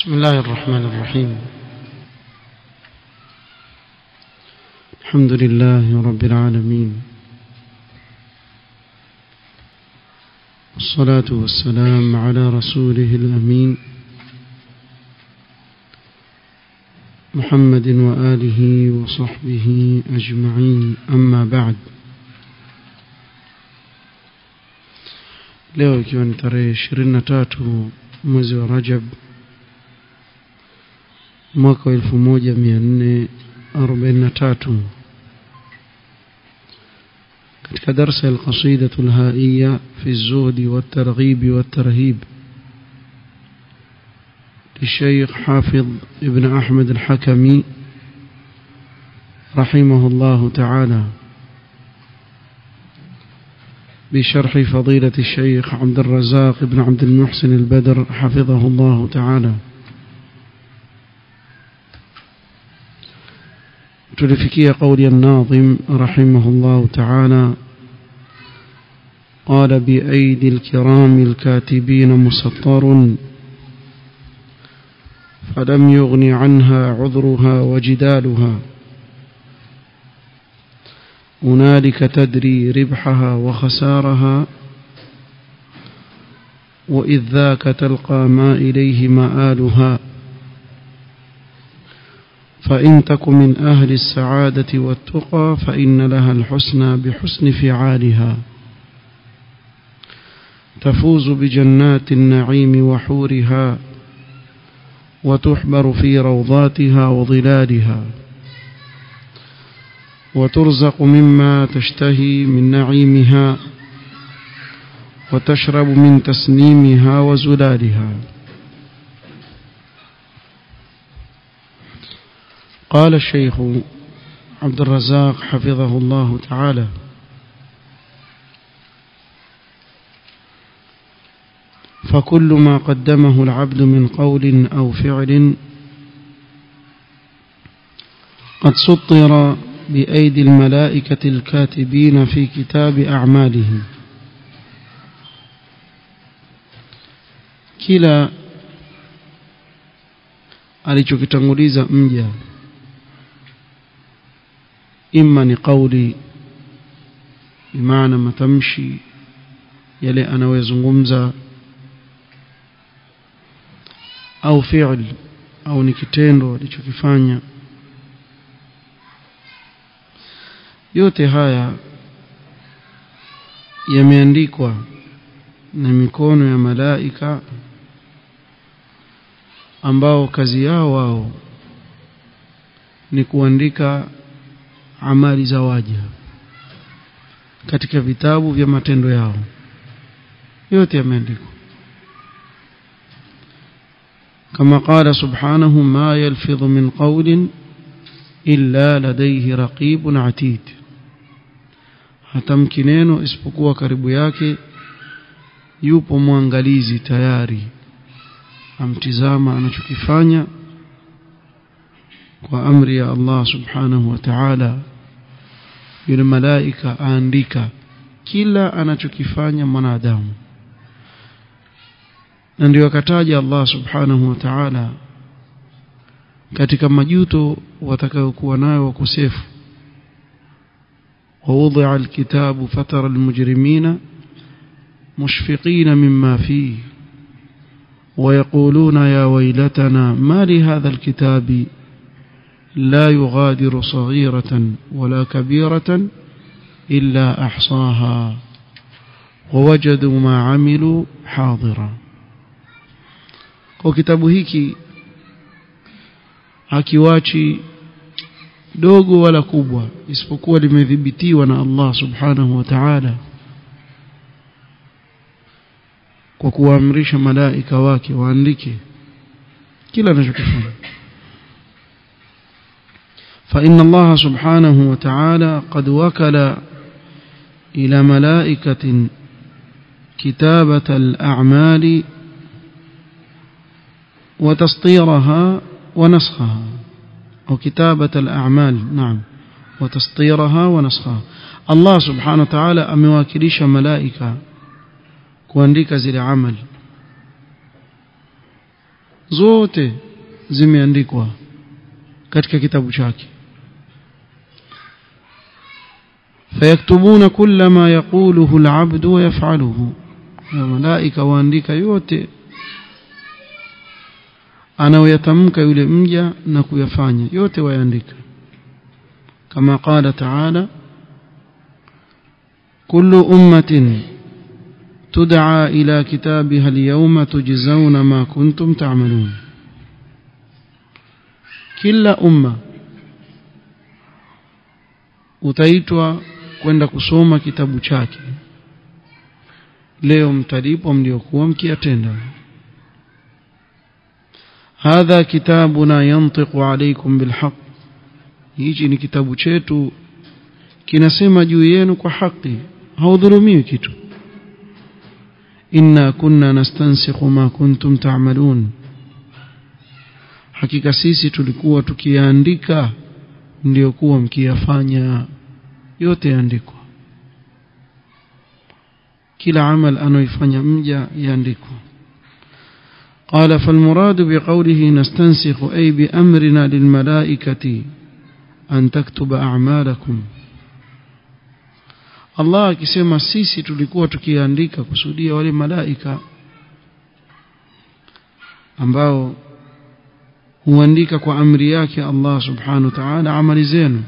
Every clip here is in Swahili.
بسم الله الرحمن الرحيم الحمد لله رب العالمين والصلاة والسلام على رسوله الأمين محمد وآله وصحبه أجمعين أما بعد leo ikiwa ni tarehe ishirini na tatu mwezi wa rajab mwaka wa elfu moja mia nne arobaini na tatu katika darsa ya alqasidatu lhaiya fi lzuhdi waltarghibi waltarhib للشيخ حافظ ابن أحمد الحكمي رحمه الله تعالى بشرح فضيلة الشيخ عبد الرزاق بن عبد المحسن البدر حفظه الله تعالى تلفكي قول الناظم رحمه الله تعالى قال بأيدي الكرام الكاتبين مسطر فلم يغن عنها عذرها وجدالها هنالك تدري ربحها وخسارها وإذ ذاك تلقى ما إليه مآلها فإن تك من أهل السعادة والتقى فإن لها الحسنى بحسن فعالها تفوز بجنات النعيم وحورها وتحبر في روضاتها وظلالها وترزق مما تشتهي من نعيمها وتشرب من تسنيمها وزلالها قال الشيخ عبد الرزاق حفظه الله تعالى فكل ما قدمه العبد من قول أو فعل قد سطر بأيدي الملائكة الكاتبين في كتاب أعماله kila alichokitanguliza mja imma ni kauli bimaana matamshi yale anayozungumza au fi'l au ni kitendo alichokifanya yote haya yameandikwa na mikono ya malaika ambao kazi yao wao ni kuandika amali za waja katika vitabu vya matendo yao yote yameandikwa كما قال سبحانه ما يلفظ من قول إلا لديه رقيب عتيد hatamki neno isipokuwa karibu yake yupo mwangalizi tayari amtizama anachokifanya kwa amri ya Allah subhanahu wa ta'ala yule malaika aandika kila anachokifanya mwanadamu na ndio akataja Allah subhanahu wa ta'ala katika majuto watakayokuwa nayo wakosefu ووضع الكتاب فترى المجرمين مشفقين مما فيه ويقولون يا ويلتنا ما لهذا الكتاب لا يغادر صغيرة ولا كبيرة إلا أحصاها ووجدوا ما عملوا حاضرا kwa kitabu hiki hakiwachi dogo wala kubwa isipokuwa limedhibitiwa na Allah subhanahu wa ta'ala kwa kuwaamrisha malaika wake waandike kila anachokifanya فإن الله سبحانه وتعالى قد وكل إلى ملائكة كتابة الأعمال وتسطيرها ونسخها أو كتابة الأعمال نعم وتسطيرها ونسخها الله سبحانه وتعالى أمواكليش ملائكة kuandika zile amali zote zimeandikwa katika kitabu chake fayaktubuna kulla ma yaquluhu alabdu wa yaf'aluhu malaika waandika yote anayoyatamka yule mja na kuyafanya yote wayaandika kama qala ta'ala kullu ummatin tud'a ila kitabiha al-yawma tujzauna ma kuntum ta'malun kila umma utaitwa kwenda kusoma kitabu chake leo mtalipwa mliokuwa mkiyatenda hadha kitabuna yantiqu alaykum bilhaq hichi ni kitabu chetu kinasema juu yenu kwa haki haudhulumiwi kitu inna kunna nastansikhu ma kuntum ta'malun hakika sisi tulikuwa tukiandika ndio kuwa mkiyafanya yote yaandikwa kila amal anaoifanya mja yaandikwa قال فالمراد بقوله نستنسخ أي بأمرنا للملائكة أن تكتب أعمالكم Allah akisema sisi tulikuwa tukiandika kusudia wale malaika ambao huandika kwa amri yake Allah subhanahu wa ta'ala amali zenu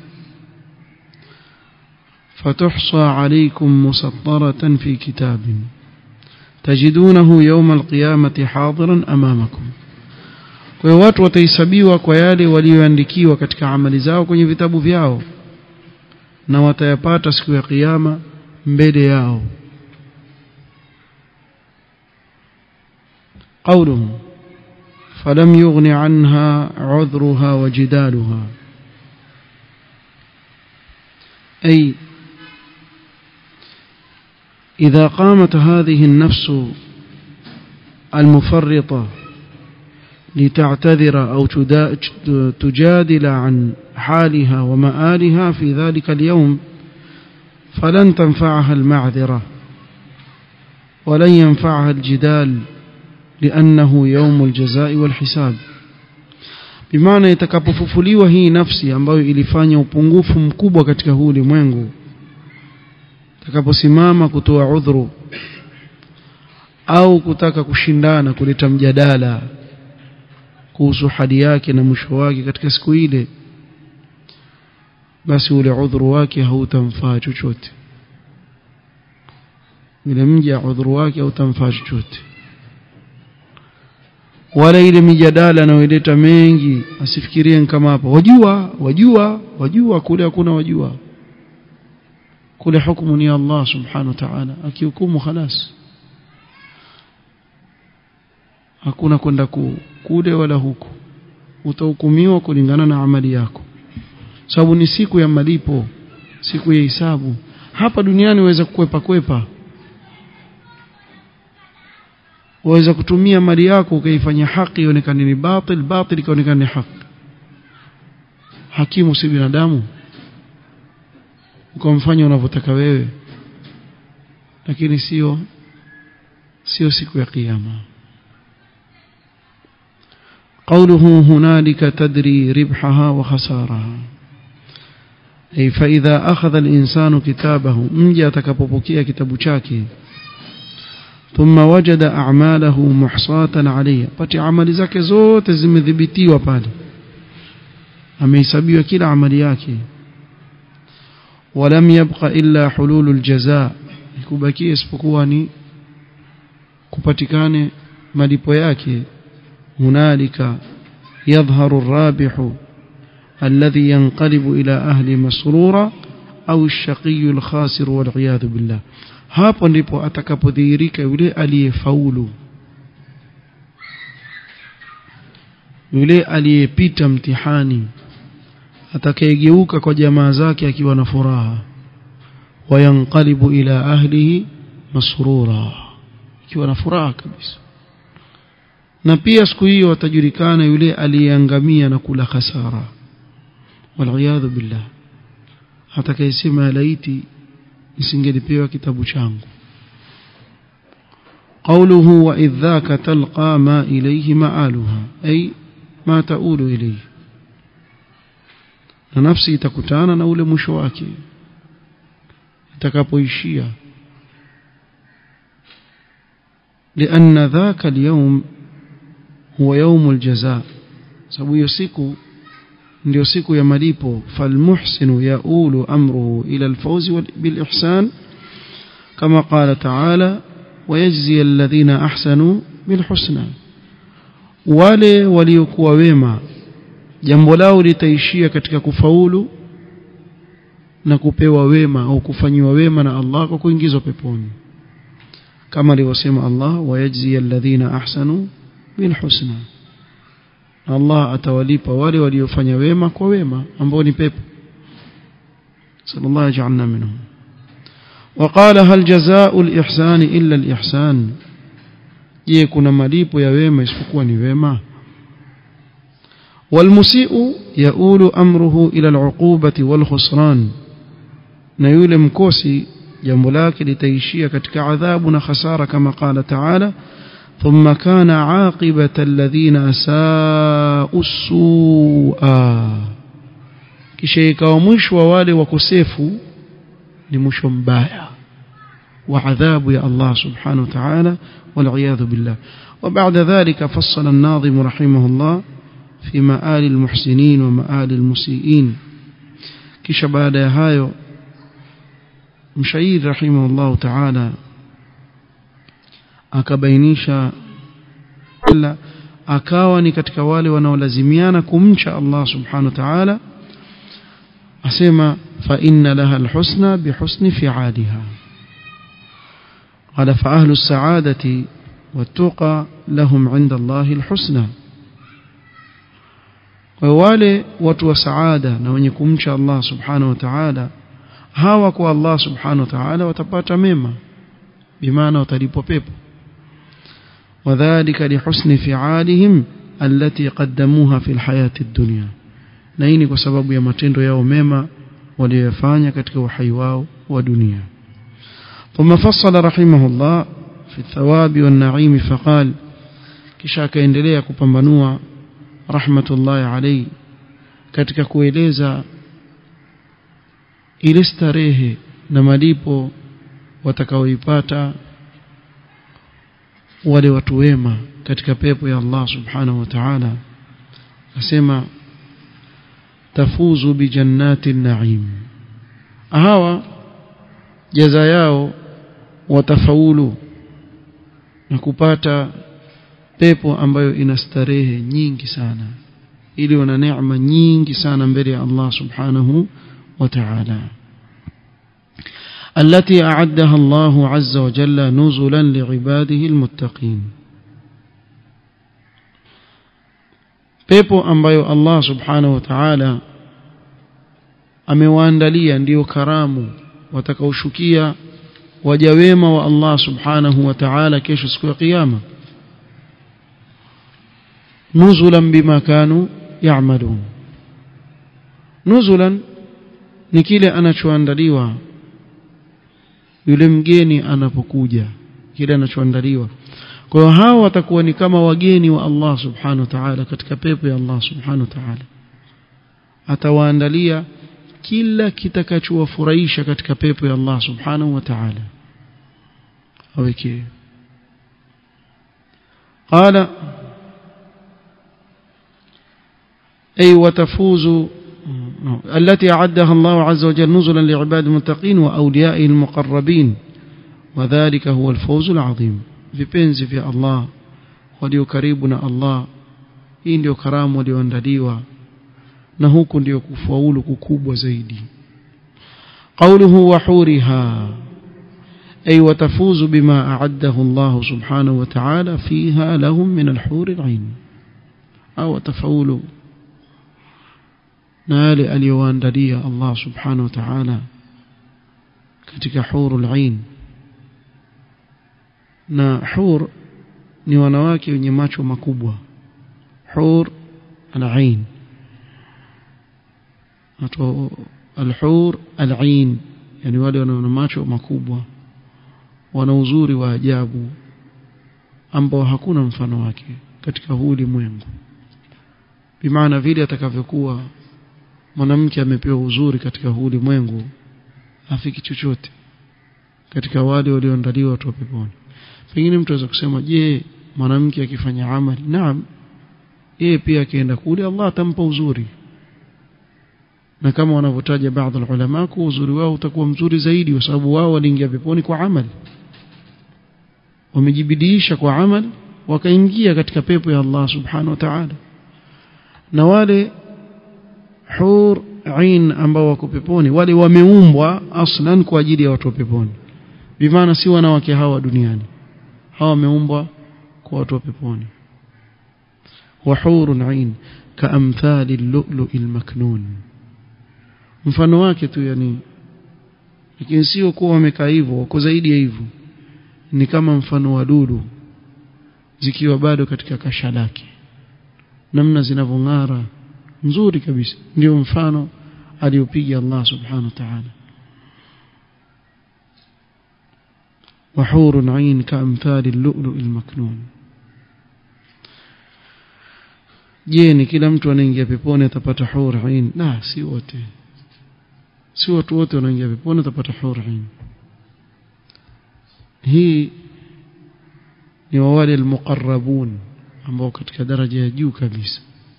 فتحصى عليكم مسطرة في كتاب تجدونه يوم القيامة حاضرا أمامكم kwa hiyo watu watahesabiwa kwa yale walioandikiwa katika amali zao kwenye vitabu vyao na watayapata siku ya kiyama mbele yao قوله فلم يغن عنها عذرها وجدالها أي إذا قامت هذه النفس المفرطة لتعتذر أو تجادل عن حالها ومآلها في ذلك اليوم فلن تنفعها المعذرة ولن ينفعها الجدال لأنه يوم الجزاء والحساب bimaana itakapofufuliwa hii nafsi ambayo ilifanya upungufu mkubwa katika huu ulimwengu itakaposimama kutoa udhuru au kutaka kushindana kuleta mjadala kuhusu hali yake na mwisho wake katika siku ile basi ule udhuru wake hautamfaa chochote yule mja udhuru wake hautamfaa chochote wala ile mijadala anayoileta mengi asifikirie kama hapa wajua wajua wajua kule hakuna wajua kule hukumu ni Allah subhanahu wa ta'ala akihukumu khalas hakuna kwenda kule wala huku utahukumiwa kulingana na amali yako sababu ni siku ya malipo siku ya hisabu hapa duniani waweza kukwepa kwepa waweza kutumia mali yako ukaifanya haki ionekane ni batil batil ikaonekana ni haki hakimu si binadamu ukamfanya unavyotaka wewe lakini sio sio siku ya kiyama قوله هنالك تدري ربحها وخسارها أي فإذا أخذ الإنسان كتابه مجا تكببكيا كتاب شاكي ثم وجد أعماله محصاة عليه pati amali zake zote zimedhibitiwa pale amehesabiwa kila amali yake ولم يبق إلا حلول الجزاء kubakia isipokuwa ni kupatikane malipo yake هنالك يظهر الرابح الذي ينقلب إلى أهل مسرورا أو الشقي الخاسر والعياذ بالله hapo ndipo atakapodhihirika yule aliyefaulu yule aliyepita mtihani atakayegeuka kwa jamaa zake akiwa na furaha wayanqalibu ila ahlihi masrura akiwa na furaha kabisa na pia siku hiyo atajulikana yule aliyeangamia na kula khasara waliyadhu billah atakayesema laiti nisingelipewa kitabu changu قوله وإذ ذاك تلقى ما إليه مآلها أي ما تؤول إليه na nafsi itakutana na ule mwisho wake itakapoishia لأن ذاك اليوم هو يوم الجزاء sababu hiyo siku ndio siku ya malipo falmuhsinu yaulu amruhu ila alfawzi bilihsan kama qala ta'ala ويجزي الذين أحسنوا بالحسنى wale waliokuwa wema jambo lao litaishia katika kufaulu na kupewa wema au kufanyiwa wema na Allah kwa kuingizwa peponi kama alivyosema Allah wayajzi alladhina ahsanu bilhusna Allah atawalipa wale waliofanya wema kwa wema ambao ni pepo sallallahu ajalna minhum وقال هل جزاء الإحسان إلا الإحسان je kuna malipo ya wema isipokuwa ni wema والمسيء يؤول أمره إلى العقوبة والخسران na yule mkosi jambo lake litaishia katika adhabu na khasara kama qala taala ثم كان عاقبة الذين أساءوا السوء kisha ikawa mwisho wa wale wakosefu ni mwisho mbaya wa adhabu ya Allah subhanahu wa ta'ala والعياذ بالله وبعد ذلك فصل الناظم رحمه الله في مآل المحسنين ومآل المسيئين kisha baada ya hayo mshairi rahimahullah ta'ala akabainisha ila akawa ni katika wale wanaolazimiana kumcha Allah subhanahu wa ta'ala asema fa inna laha alhusna bihusni fi'aliha قال فأهل السعادة والتقى لهم عند الله الحسنى wale watu wa saada na wenye kumcha Allah subhanahu wa ta'ala hawa kwa Allah subhanahu wa ta'ala watapata mema bimaana watalipwa pepo wadhālika lihusni fi'alihim allati qaddamuha fil hayati dunya na hii ni kwa sababu ya matendo yao mema waliyofanya katika uhai wao wa dunia ثم فصل رحمه الله في الثواب والنعيم فقال kisha akaendelea kupambanua rahmatullahi alayhi katika kueleza ile starehe na malipo watakaoipata wale watu wema katika pepo ya Allah subhanahu wa ta'ala asema tafuzu bi jannati na'im hawa jaza yao watafaulu na kupata pepo ambayo ina starehe nyingi sana ili wana neema nyingi sana mbele ya Allah subhanahu wa ta'ala التي أعدها الله عز وجل نزلا لعباده المتقين pepo ambayo Allah subhanahu wa ta'ala amewaandalia ndiyo karamu watakaoshukia waja wema wa Allah subhanahu wa ta'ala kesho siku ya kiyama nuzulan bima kanu ya'malun nuzulan ni kile anachoandaliwa yule mgeni anapokuja kile anachoandaliwa kwa hiyo hao watakuwa ni kama wageni wa Allah subhanahu wa ta'ala katika pepo ya Allah subhanahu wa ta'ala atawaandalia kila kitakachowafurahisha katika pepo ya Allah subhanahu wa ta'ala awekee قال أي وتفوز التي أعدها الله عز وجل نزلا لعباد المتقين وأوليائه المقربين وذلك هو الفوز العظيم vipenzi vya Allah walio karibu na Allah hii ndio karamu walioandaliwa na huku ndio kufaulu kukubwa zaidi qawluhu wa huriha ay watafuzu bima a'addahu Allah subhanahu wa ta'ala fiha lahum min al-hur al-'ain au tafaulu na yale aliyowaandalia Allah subhanahu wa ta'ala katika hurul 'ain na hur ni wanawake wenye macho makubwa hur al-'ain watu al-hur al-'ain yani wale wana macho makubwa wana uzuri wa ajabu ambao hakuna mfano wake katika huu ulimwengu bimaana vile atakavyokuwa mwanamke amepewa uzuri katika huu ulimwengu afiki chochote katika wale walioandaliwa watu wa peponi pengine mtu aweza kusema je mwanamke akifanya amali naam yeye pia akienda kule Allah atampa uzuri na kama wanavyotaja baadhi ya ulama kwa uzuri wao utakuwa mzuri zaidi kwa sababu wao waliingia peponi kwa amali wamejibidiisha kwa amali wakaingia katika pepo ya Allah subhanahu wa ta'ala na wale hur ain ambao wako peponi wale wameumbwa aslan kwa ajili ya watu wa peponi bimaana si wanawake hawa duniani hawa wameumbwa kwa watu wa peponi وحور عين كأمثال اللؤلؤ المكنون mfano wake tu yani lakini sio kuwa wamekaa hivyo wako zaidi ya hivyo ni kama mfano wa dudu zikiwa bado katika kasha lake namna zinavyong'ara nzuri kabisa ndio mfano aliopiga Allah subhanahu wa ta'ala وحور عين كأمثال اللؤلؤ المكنون je ni kila mtu anaingia peponi atapata hur ain la si wote si watu wote wanaingia peponi atapata hur ain hii ni wale almuqarrabun ambao katika daraja ya juu kabisa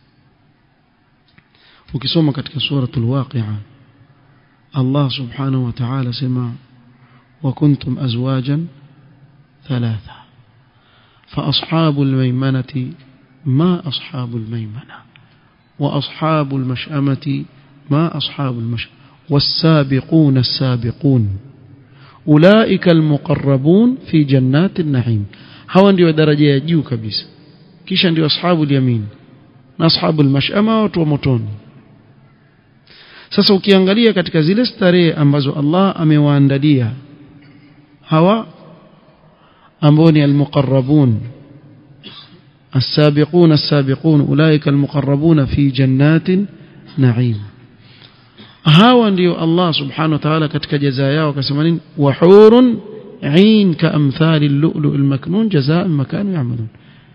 ukisoma katika suratul waqi'a Allah subhanahu wa ta'ala sema wa kuntum azwajan thalatha fa ashabul maymanati ما أصحاب الميمنة وأصحاب المشأمة ما أصحاب المشأمة والسابقون السابقون أولئك المقربون في جنات النعيم هوا ndio daraja ya juu kabisa kisha ndio ashabu yamin na ashabu almashama watu wa motoni sasa ukiangalia katika zile starehe ambazo Allah amewaandalia hawa ambao ni almuqarrabun السابقون السابقون أولئك المقربون في جنات نعيم hawa ndio Allah subhanahu wa ta'ala katika jazaa yao akasema nini wahurun ain kaamthali al-lu'lu' al-maknun jazaa makanu ya'malun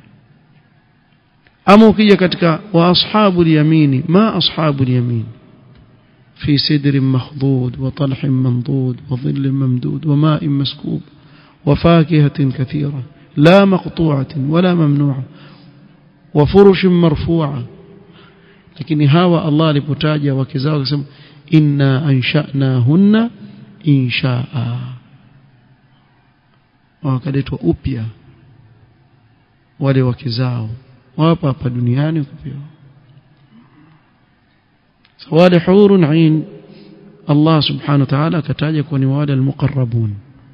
ama ukija katika wa ashabul yamini ma ashabul yamin fi sidrin makhdud wa talhin mandud wa dhillin mamdud wa ma'in maskub wa fakihatin kathira la maqtu'atin wala mamnu'a wa furushin marfu'a lakini hawa Allah alipotaja wake zao akasema inna ansha'nahunna insha'a wakaletwa upya wale wake zao wapa hapa duniani kupewa wale hurun ain Allah subhanahu wa ta'ala akataja kuwa ni wale almuqarrabun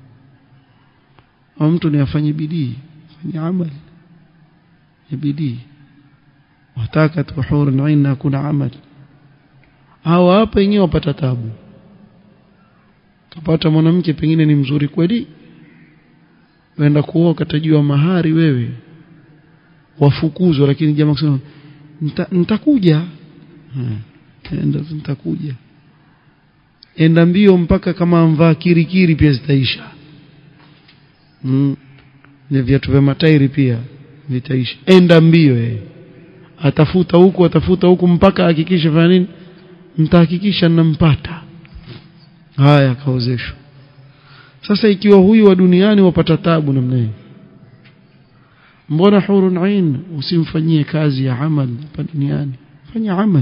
mtu ni afanye bidii afanye amali ya bidii wataka tu hurun ain na kuna amali hawa hapa wenyewe wapata tabu kapata mwanamke pengine ni mzuri kweli wenda kuoa katajua mahari wewe wafukuzwa lakini jamaa kusema nitakuja enda nitakuja enda mbio mpaka kama mvaa kirikiri pia zitaisha mm. na viatu vya matairi pia vitaisha enda mbio yeye atafuta huku atafuta huku mpaka hakikisha fanya nini mtahakikisha nampata haya kaozeshwa sasa ikiwa huyu wa duniani wapata tabu namna hii mbona hurun ain usimfanyie kazi ya amal hapa duniani fanya amal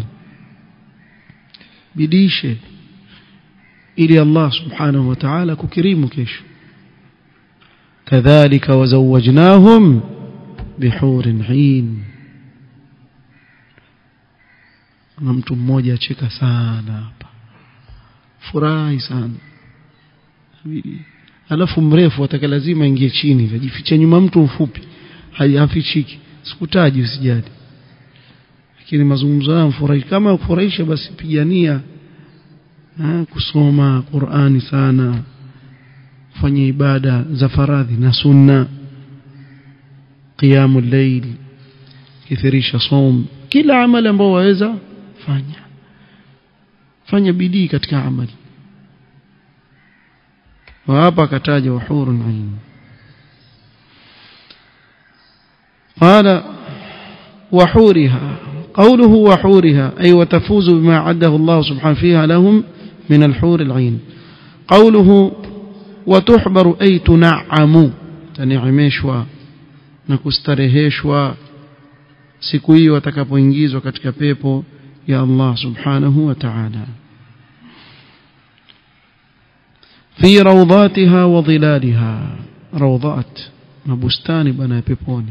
bidishe ili Allah subhanahu wa ta'ala kukirimu kesho kadhalika wazawajnahum bihurin ain na mtu mmoja acheka sana hapa furahi sana alafu mrefu ataka lazima ingie chini ajificha nyuma mtu mfupi hafichiki sikutaji usijali lakini mazungumzo haya mfurahi kama kufurahisha basi pigania ha, kusoma Qur'ani sana kufanya ibada za faradhi na sunna qiyamul layl kithirisha som kila amali ambao waweza fanya fanya bidii katika amali wa hapa akataja uhurun ain قال وحورها قوله وحورها أي وتفوز بما عده الله سبحانه فيها لهم من الحور العين قوله وتحبر أي تنعم تنعمشوا نكسترهشوا siku hiyo watakapoingizwa katika pepo ya Allah subhanahu wa ta'ala fi rawdatiha wa dhilaliha rawdat mabustani bana ya peponi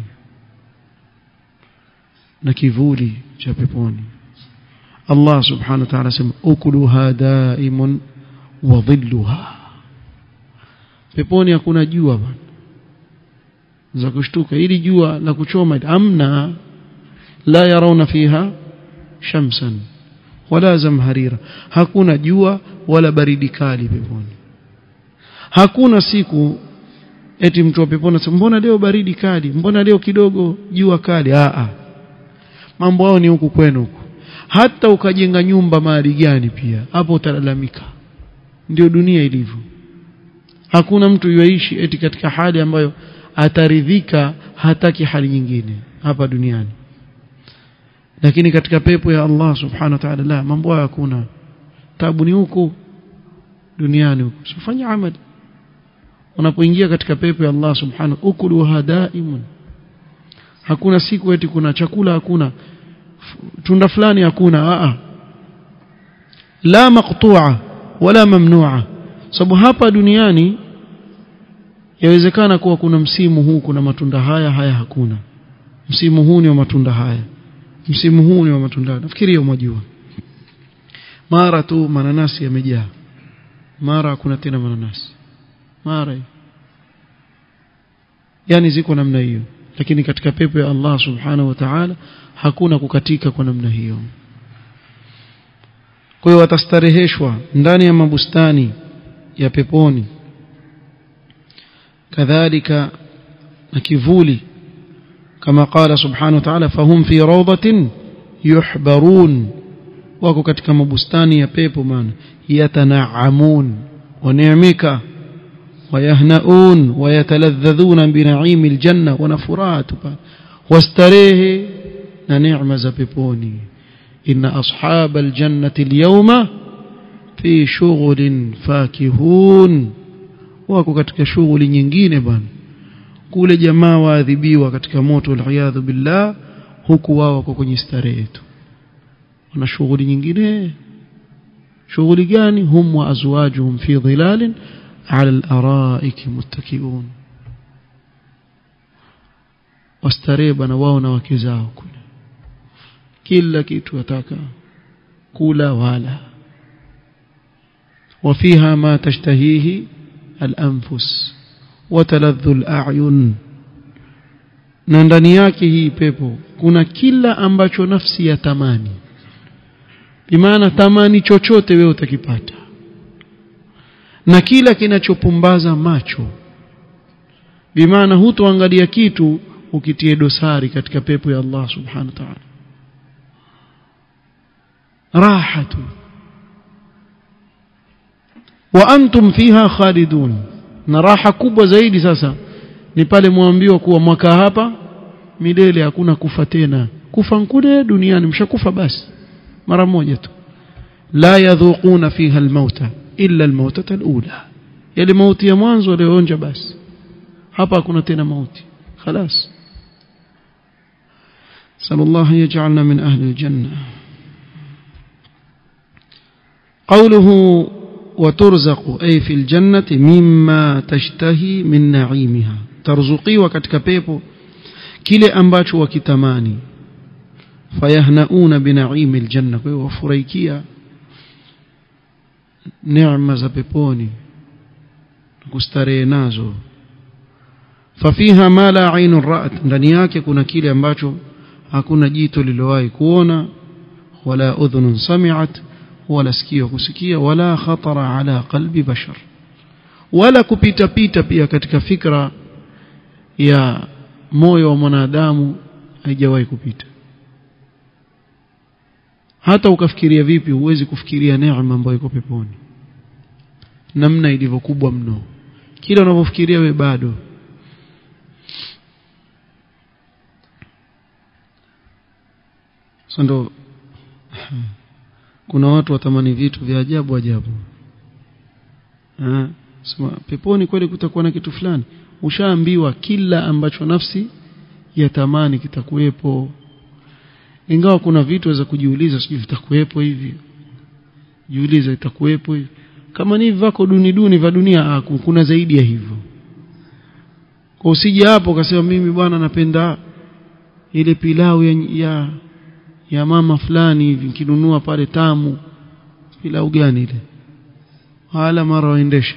na kivuli cha peponi Allah subhanahu wa ta'ala sema ukuluha daimun wa dhilluha peponi hakuna jua bana za kushtuka ili jua la kuchoma amna la yarawna fiha shamsan wala zamharira hakuna jua wala baridi kali peponi hakuna siku eti mtu wa peponi anasema mbona leo baridi kali mbona leo kidogo jua kali a a mambo hao ni huku kwenu huku hata ukajenga nyumba mahali gani pia hapo utalalamika ndio dunia ilivyo hakuna mtu yuaishi eti katika hali ambayo ataridhika hataki hali nyingine hapa duniani lakini katika pepo ya Allah subhanahu wa ta'ala la mambo hayo hakuna tabu ni huko duniani huko usifanye amali unapoingia katika pepo ya Allah subhanahu ukuluha daimun hakuna siku eti kuna chakula hakuna tunda fulani hakuna a la maqtu'a wala mamnu'a sababu hapa duniani yawezekana kuwa kuna msimu huu kuna matunda haya haya hakuna msimu huu ni wa matunda haya msimu huu ni wa matunda nafikiri hiyo mwajua mara tu mananasi yamejaa mara hakuna tena mananasi mara yani ziko namna hiyo lakini katika pepo ya Allah subhanahu wa ta'ala hakuna kukatika kwa namna hiyo kwa hiyo watastareheshwa ndani ya mabustani ya peponi kadhalika na kivuli kama qala subhanahu wa ta'ala fahum fi rawdatin yuhbarun wako katika mabustani ya pepo maana yatanaamun waneemeka ويهنؤون ويتلذذون بنعيم الجنة ونفرات واستريه نعم زبيبوني إن أصحاب الجنة اليوم في شغل فاكهون wako katika shughuli nyingine bwana kule jamaa waadhibiwa katika moto waliyadhu billah huku wao wako kwenye starehe tu wana shughuli nyingine shughuli gani hum wa azwajuhum fi dhilalin على الأرائك متكئون wastarehe bana wao na wake zao kule kila kitu wataka kula wala وفيها ما تشتهيه الأنفس وتلذ الأعين na ndani yake hii pepo kuna kila ambacho nafsi ya tamani bimaana tamani chochote wewe utakipata na kila kinachopumbaza macho bimaana hutoangalia kitu ukitie dosari katika pepo ya Allah subhanahu wa ta'ala rahatu wa antum fiha khalidun na raha kubwa zaidi sasa ni pale mwambiwa kuwa mwaka hapa milele hakuna kufa tena kufa nkule duniani mshakufa basi mara moja tu la yadhuquna fiha almauta illa almautata alula yale mauti ya mwanzo walioonja basi hapa hakuna tena mauti خلاص صلى الله يجعلنا من أهل الجنة قوله وترزق أي في الجنة مما تشتهي من نعيمها ترزقي وكتك بيبو kile ambacho wakitamani fayahnauna binaimi aljanna kwa hiyo wafurahikia neema za peponi kustarehe nazo fafiha ma la ainu ra'at ndani yake kuna kile ambacho hakuna jito lilowahi kuona wala udhunun sami'at wala sikio kusikia wala khatara ala qalbi bashar wala kupita pita pia katika fikra ya moyo wa mwanadamu haijawahi kupita hata ukafikiria vipi huwezi kufikiria neema ambayo iko peponi namna ilivyokubwa mno kila unavyofikiria we bado sasa ndo kuna watu watamani vitu vya ajabu ajabu sema peponi kweli kutakuwa na kitu fulani ushaambiwa kila ambacho nafsi yatamani kitakuwepo ingawa kuna vitu waweza kujiuliza sijui vitakuwepo hivi jiuliza itakuwepo hivi kama ni vako duni duni vya dunia kuna zaidi ya hivyo kwa usije hapo ukasema mimi bwana napenda ile pilau ya, ya ya mama fulani hivi nikinunua pale tamu pilau gani ile wala mara waendesha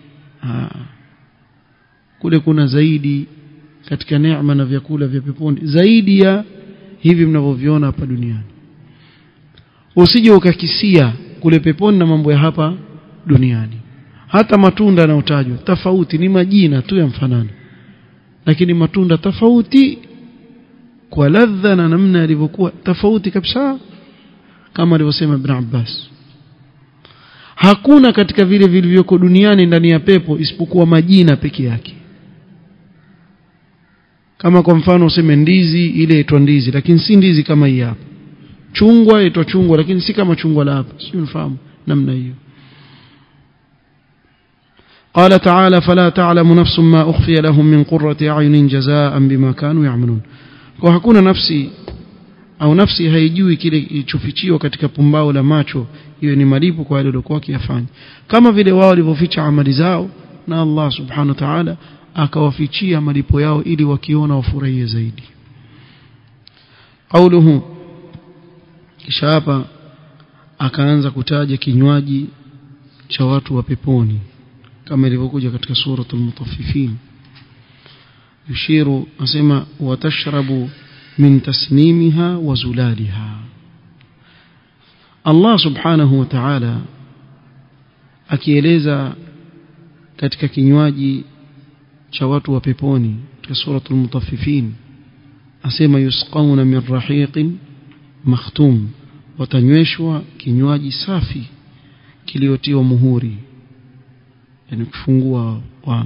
kule kuna zaidi katika neema na vyakula vya peponi zaidi ya hivi mnavyoviona hapa duniani usije ukakisia kule peponi na mambo ya hapa duniani hata matunda yanayotajwa tofauti ni majina tu ya mfanano lakini matunda tofauti kwa ladha na namna yalivyokuwa tofauti kabisa kama alivyosema Ibn Abbas hakuna katika vile vilivyoko duniani ndani ya pepo isipokuwa majina peke yake kama kwa mfano useme ndizi ile itwa ndizi lakini si ndizi kama hii hapa chungwa itwa chungwa lakini si kama chungwa la hapa sio unafahamu namna hiyo قال تعالى فلا تعلم نفس ما أخفي لهم من قرة أعين جزاء بما كانوا يعملون kwa hakuna nafsi au nafsi haijui kile kilichofichiwa katika pumbao la macho iwe ni malipo kwa wale waliokuwa wakiyafanya kama vile wao walivyoficha amali zao na Allah subhanahu wa ta'ala akawafichia malipo yao ili wakiona wafurahie zaidi qauluhu kisha hapa akaanza kutaja kinywaji cha watu wa peponi kama ilivyokuja katika suratul mutaffifin yushiru asema watashrabu min tasnimiha wa zulaliha Allah subhanahu wa ta'ala akieleza katika kinywaji cha watu wa peponi katika suratul mutaffifin asema yusqauna min rahiqin makhtum watanyweshwa kinywaji safi kiliotiwa muhuri yani kufungua wana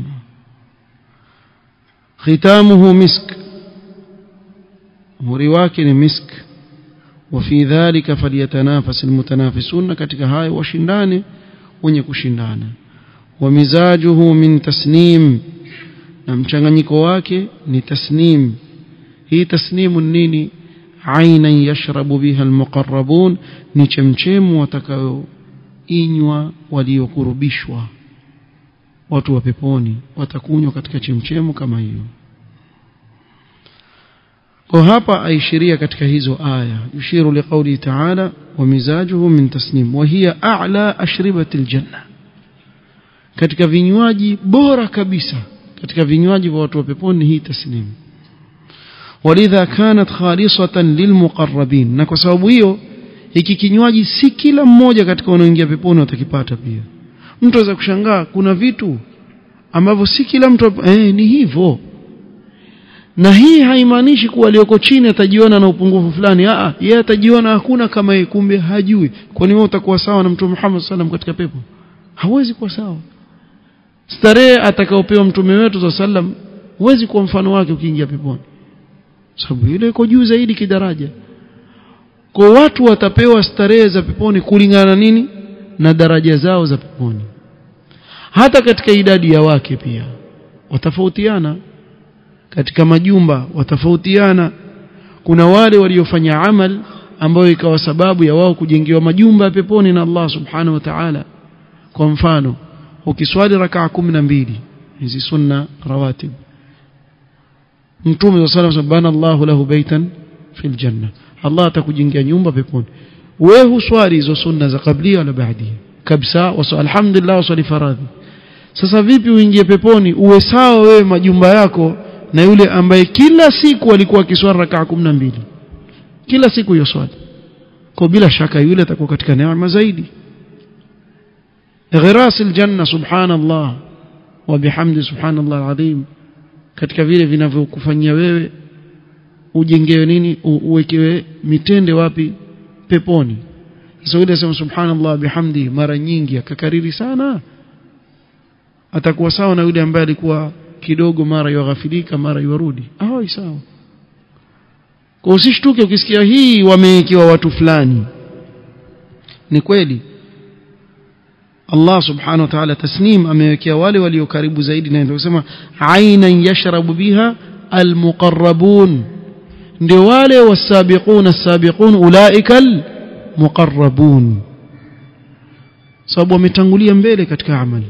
khitamuhu misk muhuri wake ni misk وفي ذلك فليتنافس المتنافسون katika hayo washindane wenye kushindana ومزاجه من تسنيم na mchanganyiko wake ni tasnim hii tasnimu nini aina yashrabu biha almuqarrabun ni chemchemu watakayoinywa waliokurubishwa watu wa peponi watakunywa katika chemchemu kama hiyo kwa hapa aishiria katika hizo aya yushiru liqauli ta'ala wa mizajuhu min tasnim wa hiya a'la ashribati aljanna katika vinywaji bora kabisa katika vinywaji vya watu wa peponi hii tasnim walidha kanat khalisatan lilmuqarrabin na kwa sababu hiyo hiki kinywaji si kila mmoja katika wanaoingia peponi watakipata pia mtu aweza kushangaa kuna vitu ambavyo si kila mtu eh, ni hivyo na hii haimaanishi kuwa aliyoko chini atajiona na upungufu fulani a yeye atajiona hakuna kama yeye kumbe hajui kwani wewe utakuwa sawa na mtume Muhammad sallam katika pepo hawezi kuwa sawa starehe atakayopewa mtume wetu sallam huwezi kuwa mfano wake ukiingia peponi sababu ile iko juu zaidi kidaraja kwa watu watapewa starehe za peponi kulingana nini na daraja zao za peponi hata katika idadi ya wake pia watafautiana katika majumba watafautiana kuna wale waliofanya amal ambayo ikawa sababu ya wao kujengewa majumba ya peponi na Allah subhanahu wa ta'ala kwa mfano ukiswali rakaa kumi na mbili hizi sunna rawatib mtume sallallahu alayhi wasallam Allahu lahu baitan fil janna Allah atakujengea nyumba peponi wewe huswali hizo sunna za kablia wala baadia kabisa wa alhamdulillah waswali faradhi sasa vipi uingie peponi uwe sawa wewe majumba yako na yule ambaye kila siku alikuwa akiswali rakaa mbili kila siku hiyo swali kwa bila shaka yule atakuwa katika neema zaidi ghiras aljanna subhanallah wa bihamdi subhanallah alazim katika vile vinavyokufanyia wewe ujengewe nini uwekewe mitende wapi peponi sasa yule sema subhanallah bihamdi mara nyingi akakariri sana atakuwa sawa na yule ambaye alikuwa kidogo mara yaghafilika mara yarudi hawai sawa kwa usishtuke ukisikia hii wamewekewa watu fulani ni kweli Allah subhanahu wa ta'ala tasnim amewekea wale walio karibu zaidi na ndio kusema ainan yashrabu biha almuqarrabun ndio wale wasabiquna as-sabiqun ulaika almuqarrabun sababu wametangulia mbele katika amali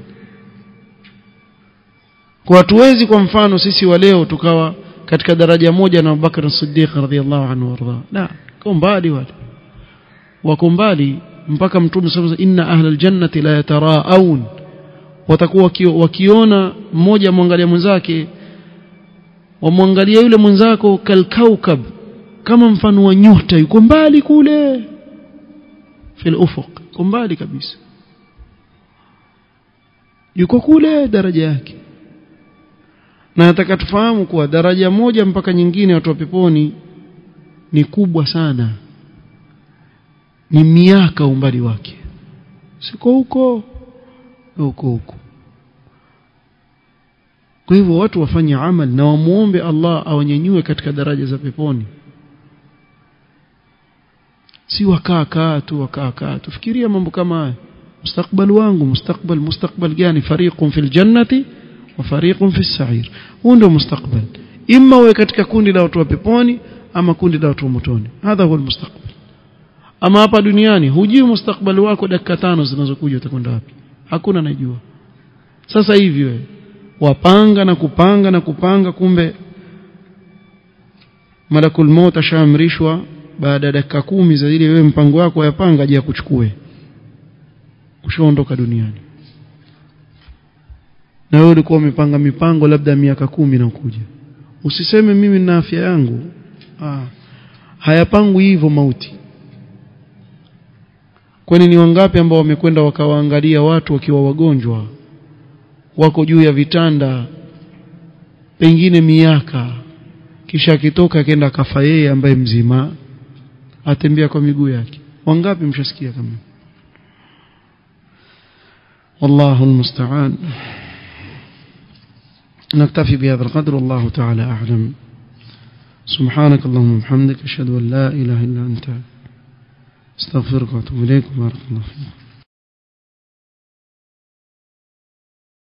kwa hatuwezi kwa mfano sisi wa leo tukawa katika daraja moja na Abubakar as-Siddiq radhiyallahu anhu warda la kwa mbali wale wako mbali mpaka mtume sasa inna ahlal jannati la yataraun watakuwa wakiona mmoja mwangalia mwenzake wamwangalia yule mwenzako kalkaukab kama mfano wa nyota yuko mbali kule fil ufuq yuko mbali kabisa yuko kule daraja yake na nataka tufahamu kuwa daraja moja mpaka nyingine watu wa peponi ni kubwa sana ni miaka umbali wake siko huko huko huko kwa hivyo watu wafanye amal na wamuombe Allah awanyanyue katika daraja za peponi si wakaa kaa tu wakaa kaa tu fikiria mambo kama haya mustakbal wangu mustakbal mustakbal gani fariqun fil jannati wa fariqun fis sa'ir huu ndio mustakbal imma uwe katika kundi la watu wa peponi ama kundi la watu wa motoni hadha huwa mustakbal ama hapa duniani hujui mustakbali wako dakika tano zinazokuja utakwenda wapi hakuna najua sasa hivi wewe wapanga na kupanga na kupanga kumbe malakul maut ashaamrishwa baada ya dakika kumi za ile wewe mpango wako yapanga aje akuchukue ushaondoka duniani na wewe ulikuwa umepanga mipango labda miaka kumi na kuja usiseme mimi nina afya yangu ah hayapangwi hivyo mauti kwani ni wangapi ambao wamekwenda wakawaangalia watu wakiwa wagonjwa wako juu ya vitanda pengine miaka kisha akitoka akenda akafa yeye ambaye mzima atembea kwa miguu yake wangapi mshasikia kama والله المستعان نكتفي بهذا القدر والله تعالى أعلم سبحانك اللهم وبحمدك أشهد أن لا إله إلا أنت استغفرك واتوب اليك بارك الله فيك